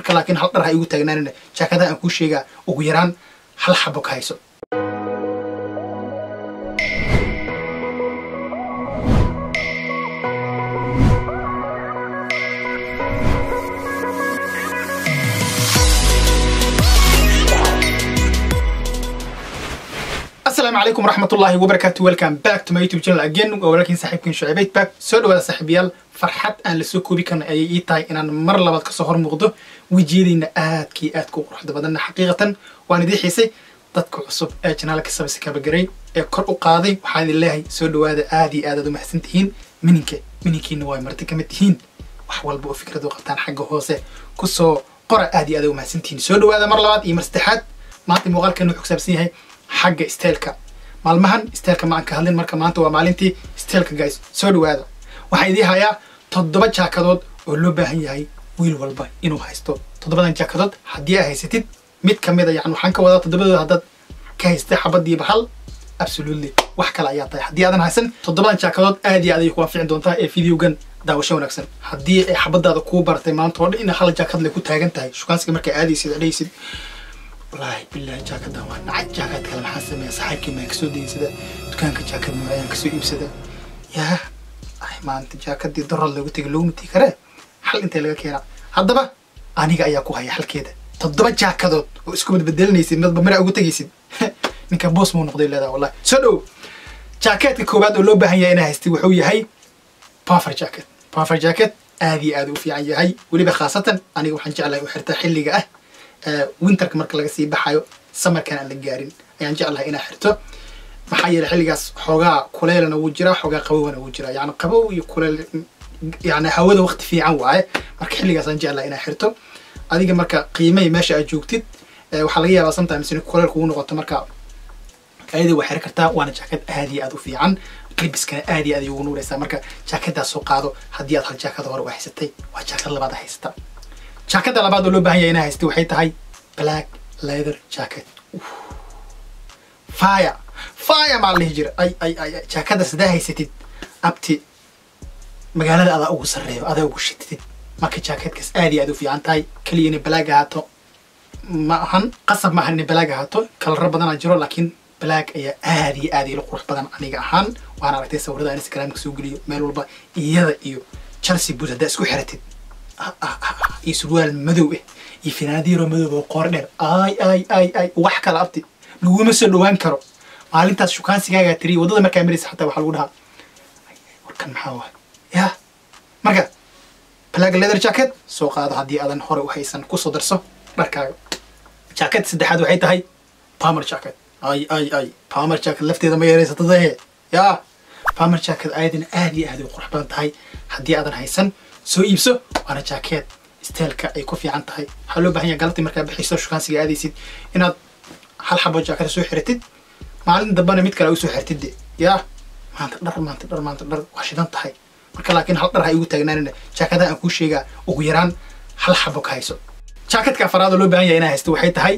marka laakiin hal dhar ha igu taagnaanina jaakadaha aan kuu sheegaa ugu yaraan hal xabo ka hayso السلام عليكم ورحمة الله وبركاته welcome back to my YouTube channel again ولكن صاحبكم شعيب back soo dhawaada saaxiibayaal farxad aan la soo koobi karna ayay ii tahay inaan mar labaad kasoo hor muuqdo wejiyadayna aadkii aadka u quruxda badanna xaqiiqatan waan idii xiisay dadka cusub ee janaalka sabise kabagaray ee kor u qaaday waxaan idin leeyahay soo dhawaada aad iyo aad aad u mahadsan tihiin mininka mininkiina waa marti kamid tihiin wax walba oo fikrad u qabtaan xagga hoose kusoo qora aad iyo aad u mahadsan tihiin soo dhawaada mar labaad iyo mar saddexaad maanta muuqaalkan wuxuu kusaabsan yahay xagga steelka maalmahan steelka ma aan ka hadlin marka maanta waa maalintii steelka guys soo dhawaada waxaan idii hayaa toddoba jaakadood oo loo baahan yahay wiil walba inuu haysto toddobadan jaakadood haddii aad haysatid mid ka mid a yani waxaan ka wadaa toddobadooda haddaad ka haystay xabadiiba hal absolutely wax kale ayaa tahay haddii aadan haysan toddobadan jaakadood aad iyo aad ayay ku anfici doontaa ee videogan daawasho wanaagsan haddii ay xabadaada kuu baratay maanta oo dhan in hal jaakad le ku taagan tahay shukaansiga markaa aadaysid adhaysid wallaahi billahi jaakadan waa nacay jaakad kale maxaa sameeya saxaabkii maan kasoo deysada dukaanka jaakad noocayaan kasoo iibsada yaa ay maanta jaakadii darad loogu tegay loogu mati karee xal intee laga keenaa haddaba aniga ayaa ku haya xalkeeda toddoba jaakadood oo isku badbedelinaysid midba mara ugu tegaysid ninka boos muu noqday leedaha wallahi soo dhow jaakeetka koowaad oo loo baahan yahay inaa haystay wuxuu yahay puffer jacket puffer jacket aad iyo aad u fiican yahay weliba khaasatan aniga waxaan jeclahay u xirtaa xilliga ah winterka marka laga sii baxayo samarkan aan la gaarin ayaan jeclahay inaa xirto maxaa yeelay xilligaas xoogaa kuleelana wuu jiraa xoogaa qabowna wuu jiraa yani qabow iyo kuleel yani hawada waqti fiican waaye marka xilligaas aan jeclahay inaa xirto adiga marka qiimay meesha aad joogtid waxaa laga yaabaa sometimes in kuleel kugu noqoto marka ayada waa xiri kartaa waana jaakad aad iyo aad u fiican klibiskana aad iyo aad ay ugu nuuraysaa marka jaakadaas soo qaado haddii aad hal jaakada hore u haysatay waa jaakad labaad haysata jaakada labaad oo loo baahan yahay inaa haystay waxay tahay black leather jacket fire fire maa la dhihi jira ay ay ay jaakada sidaa haysatid abti magaalada adaa ugu sarreeyo adaa ugu shitid marka jaakadkaas aad iyo aad u fiican tahay keliya inay black ahaato ma ahan qasab ma ahan inay black ahaato kalaro badanaa jiro laakiin black ayaa aad iyo aad ila qurux badan aniga ahaan waan aragtay sawirada instagramka soo geliyo meel walba iyada iyo chelsea boot haddaa isku xiratid iyo surwaal madow ah iyo finaadiiro madow oo qoor dheer ay ay ay ay wax kala abti laguma soo dhawaan karo maalintaas shukaansigaagaa tiriya waddada markaa maraysa xataa waxaa lagu dhahaa warkan maxaa waay ya marka black leather jacket soo qaado haddii aadan hore u haysan kusoo darso dharkaaga jacket saddexaad waxay tahay palmer jacket ay ay ay palmer jacket lafteeda ma yareysatadahe ya palmer jacket ayadana aad iyo aad ay qurux badan tahay haddii aadan haysan soo iibso waana jaakeed steelka ay ku fiican tahay waxaa loo baahan yahay galabtii markaa bixiso shukaansiga aadaysid inaad hal xabo jaakada soo xiratid maalin dambana mid kale u soo xirtid de yaa maanta dhar maanta dhar maanta dhar waa shidan tahay marka laakiin hal dhar ha igu taagnaanina jaakadaha aan kuu sheegaa ugu yaraan hal xabo ka hayso jaakadka afaraad oo loo baahan yahay inaa haysto waxay tahay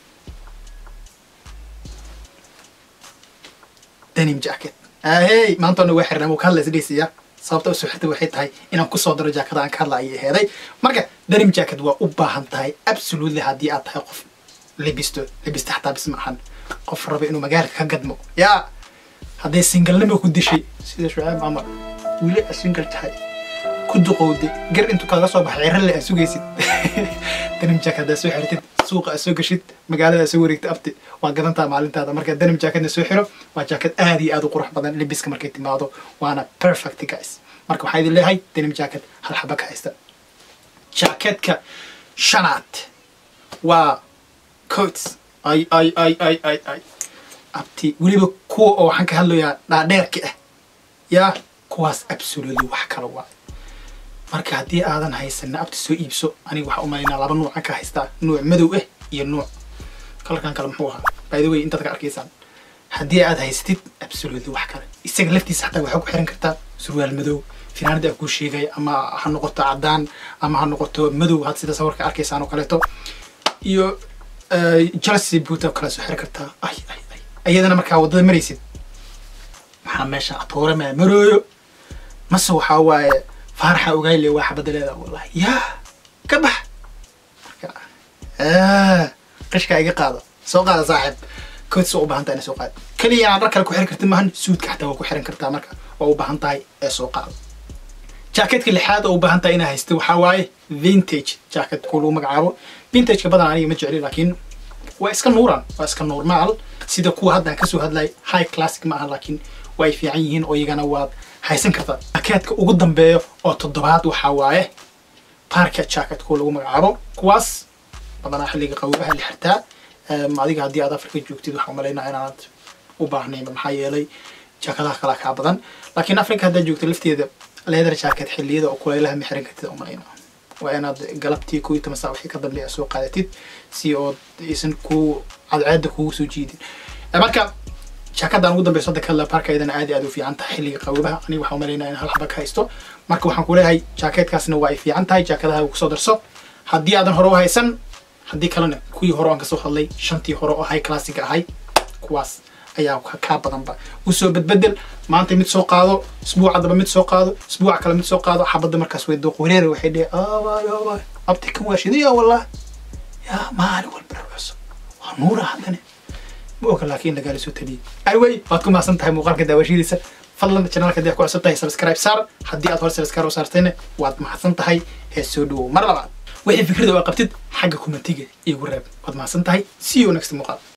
denim jacket ahey maantoona waa xirnaa wuu ka hadlaysa dheysiya sababta usoo xirtay waxay tahay inaan kusoo daro jaakada aan ka hadla ayay aheeday marka denim jacket waa u baahan tahay absolutely haddii aad tahay qof libisto libista xataa bis ma ahan qof raba inuu magaalka ka gadmo yaa hadday singalnimo ku dishay sida shucaab camar wili a singal tahay ku duqowday gar intuu kaaga soo baxay cirale aad sugaysid denim jacket haddaad soo xirtid suuqa aad soo gashid magaalada aad soo wareegtid abti waa gadantaa maalintaada marka denim jacketna soo xiro waa jacket aad iyo aad u qurux badan libiska markay timaado waana perfect guys marka waxaa idin leeyahay denim jacket hal xaba ka haysta jacketka shanaad waa coats ay ay ay ay ay ay abti weliba kuwa oo waxaan ka hadlayaa dhaadheerka ah yaa kuwaas absolutely wax kala waa marka haddii aadan haysanna abti soo iibso aniga waxaa umalaynaa laba nuucan ka haystaa nuuc madow ah iyo nuuc kalarkan kale muxuu ahaa by the way intaad ka arkaysaan haddii aad haysatid absolutely wax kale isaga laftiisa xataa waxaa ku xiran kartaa surwaal madow finaanada aan kuu sheegay ama ha noqoto caddaan ama ha noqoto madow had sida sawirka arkaysaan oo kaleeto iyo chelsea boot oo kale soo xiri kartaa ay ay ay iyadana markaa waddada maraysid maxaa meesha atoore maa marooyo mase waxaa waaye faaraxa ogayle waa xabadda leedaa wallahi yaa ka bax marka qishkaa iga qaado soo qaada saaxiib coats waa u baahan tahay inay soo qaad keliya inaad dhar kale ku xiran kartid maahan suudka xataa waa ku xiran kartaa marka waa u baahan tahay ee soo qaado jacketka lixaad oo u baahan tahay inaa haysta waxaa waaye vintage jacket kuwa lagu magacaabo vintageka badan aniga ma jecli laakiin waa iska nuuran waa iska normaal sida kuwa hadda aan kasoo hadlay high classic ma aha laakiin waa ay fiican yihiin oo iyagana waad haysan kartaa jacketka ugu dambeeyo oo toddobaad waxaa waaye parka jacket kuwa lagu magacaabo kuwaas badanaa xilliga qawibaha la xirtaa adiga haddii aad afrika joogtid waxaa umalaynaa inaanad u baahnaynba maxaa yeelay jaakadaha kalaa kaa badan laakiin africa haddaad joogto lafteeda leather jacket xilliyada oo kulaylaha ma xiran kartid umalaynaa waa inaad galabtii kuwii toban saa wixii ka dambeeya soo qaadatid si ood aysan ku cadceeda kugu soo jiidin marka jaakadan ugu dambeyso hadda kala parkaydana aad aad u fiican tahay xilliga qawibaha aniga waxaa umalaynaa in hal xaba ka haysto marka waxaan kuleeyahay jaakeetkaasna waa ay fiican tahay jaakadaha ugu soo darso haddii aadan hore u haysan haddii kalena kuwii hore aan kasoo hadlay shantii hore oo high classic ahay kuwaas ayaa kaa badanba usoo bedbedel maanta mid soo qaado isbuuca daba mid soo qaado isbuuca kale mid soo qaado xabadda markaas way dooq wareera waxay dhihi awaay abti kan waa shidaya wallah yaa maalin walba dhar cusub waa nuura haddane ma oga laakiin lagaala soo taliyay anyway waad ku mahadsan tahay muuqaalka daawashadiisa fadlan channelka hadii aad ku cusub tahay subscribe saar haddii aad hore subscribe u saartayna waad mahadsan tahay hee soo dhawow mar labaad wixii fikrada oo qabtid xagga kumentiga igu reeb waad mahadsan tahay see you next muuqaal